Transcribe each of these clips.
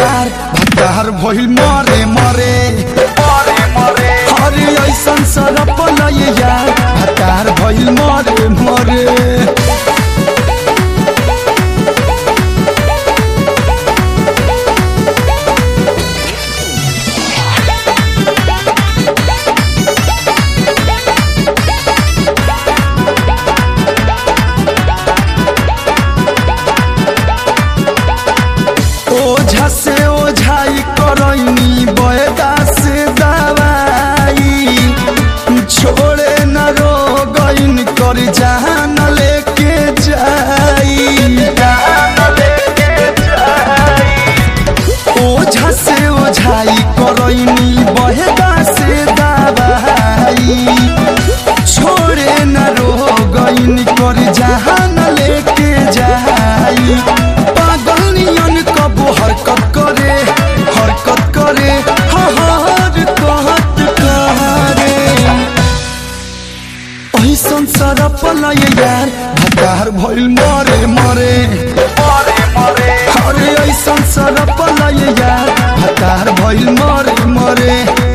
यार भतार भइल मरे मरे मरे मरे अरे ऐसन सरप लय यार भतार भइल मरे मरे ओझा से ओझाई करैनी बयदा से दवाई छोड़े न रो गईन कर जान लेके जाई जान लेके जाई ओझा से ओझाई करैनी बयदा से दवाई छोड़े न रो गईन कर जान लेके जाई पागल नियन कबो हरकत करे हरकत करे हर कहत करे ऐसन सरप लय यार भतार भइल मरे मरे मरे मरे अरे ऐसन सरप लय यार भतार भइल मरे मरे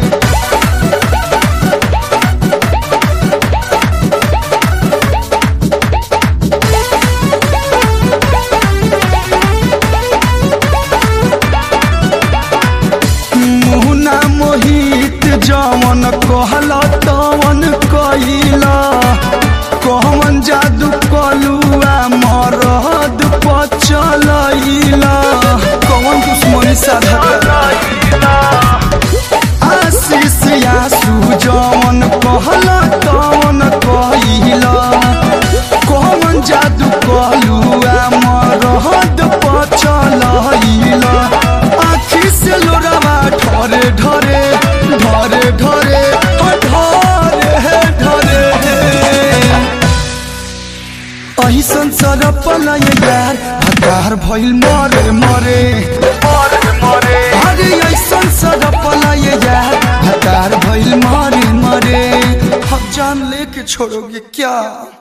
मुहना मोहित जवन कहला तवन कइला कहवन जादू कलुआ मरद पचलैला कौन दुश्मनी साधा लइला आशीष आसू जवन कहला तवन कइला कहवन जादू कलुआ मरद पचलैला आखी से लोरावा ढरे ढरे ढरे ढरे ढरे ढरे ऐसन सरप लय यार भतार भइल मरे मरे मरे मरे अरे ऐसन सरप लय यार भतार भइल मरे मरे हम जान लेके छोड़ोगे क्या